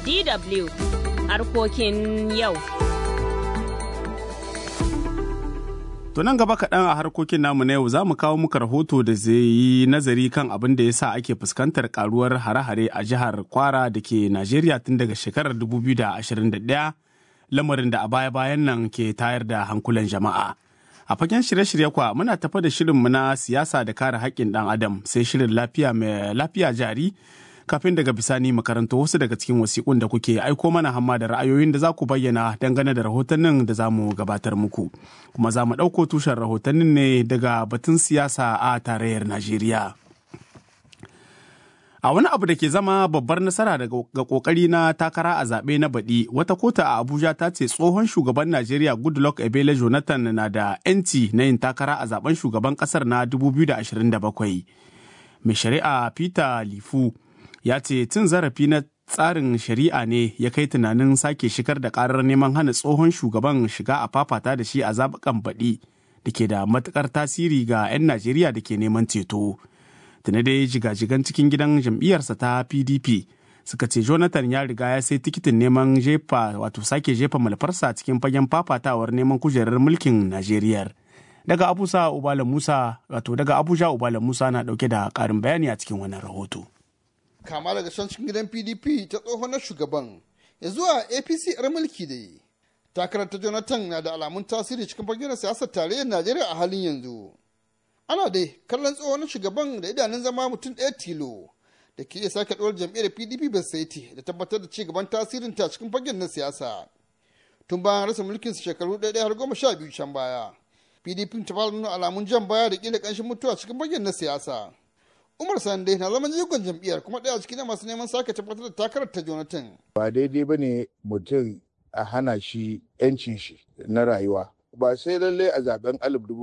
DW harkokin yau. To nan gaba kaɗan a harkokin namu na yau za mu kawo muka rahoto da zai yi nazari kan abin da ya sa ake fuskantar karuwar hare-hare a jihar Kwara da ke Najeriya tun daga shekarar 2021 lamarin da a baya-bayan nan ke tayar da hankulan jama'a. A fagen shirye-shirye kwa muna tafa da shirinmu na siyasa da kare haƙƙin ɗan adam sai shirin lafiya mai lafiya jari kafin daga bisani makarantu wasu daga cikin wasiƙun da kuke aiko mana hamma da ra'ayoyin da za ku bayyana dangane da rahotannin da za mu gabatar muku kuma za mu ɗauko tushen rahotannin ne daga batun siyasa a tarayyar najeriya a wani abu da ke zama babbar nasara ga kokari na takara a zaɓe na baɗi wata kota a abuja ta ce tsohon shugaban najeriya goodluck ebele jonathan na da 'yanci na yin takara a zaben shugaban ƙasar na 2027 mai shari'a peter lifu ya ce cin zarafi na tsarin shari'a ne ya kai tunanin sake shigar da karar neman hana tsohon shugaban shiga a fafata da shi a zaɓukan baɗi da ke da matukar tasiri ga 'yan najeriya da ke neman ceto tuni dai jigajigan cikin gidan jam'iyyarsa ta pdp suka ce jonathan ya riga ya sai tikitin neman jefa wato sake jefa malfarsa cikin fagen fafatawar neman kujerar mulkin najeriya daga abuja ubala musa wato daga abuja ubala musa na dauke da karin bayani a cikin wannan rahoto kama daga can cikin gidan pdp ta tsohon na shugaban ya zuwa apc yar mulki da yi takarar ta jonathan na da alamun tasiri cikin fagen siyasar tarayyar najeriya a halin yanzu ana dai kallon tsohon na shugaban da idanun zama mutum ɗaya tilo da ke iya sake ɗora jam'iyyar pdp basaiti da tabbatar da cigaban tasirin ta cikin fagen na siyasa tun bayan rasa mulkin su shekaru ɗaya har goma sha biyu can baya pdp ta fara nuna alamun jan baya da ƙila ƙanshin mutuwa cikin fagen na siyasa Umar Sande na zaman jigon jam'iyyar kuma ɗaya cikin masu neman sake tabbatar da takarar ta Jonathan. Ba daidai ba ne mutum a hana shi 'yancin shi na rayuwa. Ba sai lallai a zaben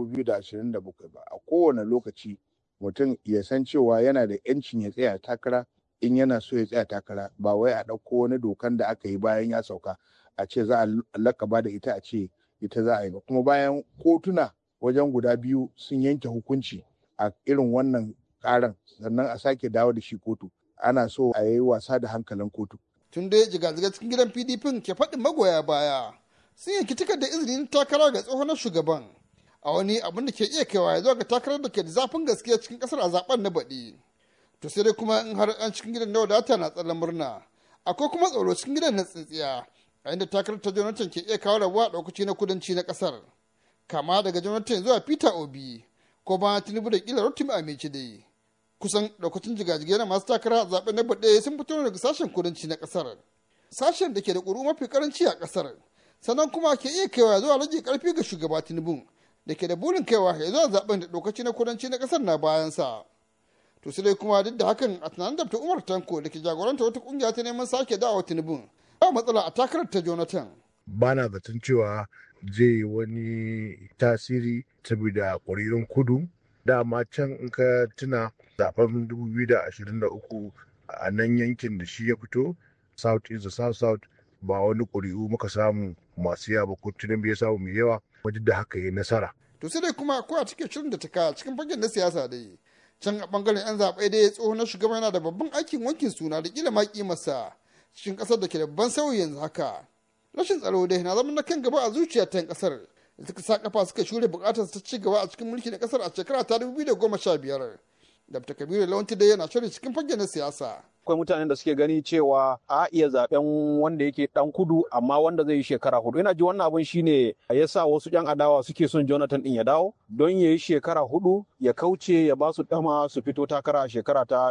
2027 ba, a kowane lokaci mutum ya san cewa yana da 'yancin ya tsaya takara in yana so ya tsaya takara ba wai a ɗauko wani dokan da aka yi bayan ya sauka a ce za a lakaba da ita a ce ita za a yi ba. Kuma bayan kotuna wajen guda biyu sun yanke hukunci a irin wannan karan sannan a sake dawo da shi kotu ana so a yi wasa da hankalin kotu. tun dai jigajiga cikin gidan pdp ke faɗin magoya baya sun yanki tikar da izinin takara ga tsohon shugaban a wani abin da ke iya kaiwa ya zuwa ga takarar da ke da zafin gaskiya cikin kasar a zaben na baɗi to sai dai kuma in har an cikin gidan na wadata na tsallan murna akwai kuma tsoro cikin gidan na tsintsiya a inda takarar ta jonathan ke iya kawo rabuwa ɗaukaci na kudanci na kasar kama daga jonathan zuwa peter obi ko ba tinubu da kila rotimi amici dai kusan daukacin jigajigai na masu takara a zaben na baɗe sun fito daga sashen kudanci na ƙasar sashen da ke da ƙuru mafi karanci a ƙasar sannan kuma ke iya kaiwa zuwa rage ƙarfi ga shugaba tinubu da ke da burin kaiwa ya zuwa zaben da ɗaukaci na kudanci na ƙasar na bayansa to sai dai kuma duk da hakan a tunanin da umar tanko da ke jagoranta wata ƙungiya ta neman sake dawo tinubu ba matsala a takarar ta jonathan ba na zaton cewa zai wani tasiri saboda ƙwararrun kudu dama can in ka tuna zaben 2023 a nan yankin da shi ya fito south east da south south ba wani ƙuri'u muka samu masu yawa ba ko tunan ya samu mai yawa wajen da haka ya nasara. to sai dai kuma ko a cikin shirin da ta kaya cikin fagen na siyasa dai can a bangaren yan zaɓe dai tsohon na shugaban yana da babban aikin wankin suna da kila ma kimarsa cikin ƙasar da ke da babban sauyi yanzu haka rashin tsaro dai na zama na kan gaba a zuciya ta ƙasar da suka sa kafa suka shure bukatar ta ci gaba a cikin mulki na kasar a shekara ta 2015 dr kabiru lawanti dai yana shirin cikin fage na siyasa akwai mutanen da suke gani cewa a iya zaben wanda yake dan kudu amma wanda zai yi shekara hudu ina ji wannan abin shine ya sa wasu yan adawa suke son jonathan din ya dawo don ya yi shekara hudu ya kauce ya ba su dama su fito takara a shekara ta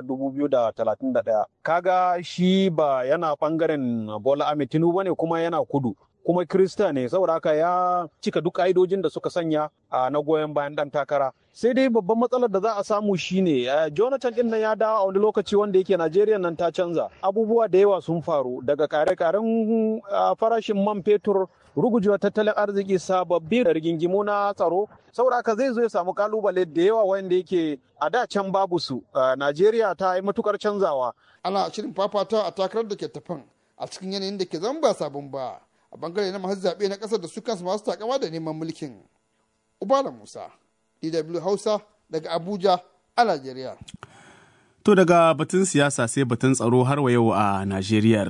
2031 kaga shi ba yana bangaren bola ahmed tinubu ne kuma yana kudu kuma Kirista ne saboda haka ya cika duk ƙa'idojin da suka sanya a na goyon bayan dan takara sai dai babban matsalar da za a samu shine jonathan din nan ya dawo a wani lokaci wanda yake najeriya nan ta canza abubuwa da yawa sun faru daga kare-karen farashin man fetur rugujewa tattalin arziki sababbi da rigingimu na tsaro saboda haka zai zo ya samu kalubale da yawa wanda yake a da can babu su najeriya ta yi matukar canzawa ana shirin fafata a takarar da ke tafan a cikin yanayin da ke zama ba sabon ba a bangare na masu zaɓe na ƙasar da su kansu masu takama da neman mulkin. Ubala Musa, DW Hausa daga Abuja a Najeriya. To daga batun siyasa sai batun tsaro har wa yau a Najeriya.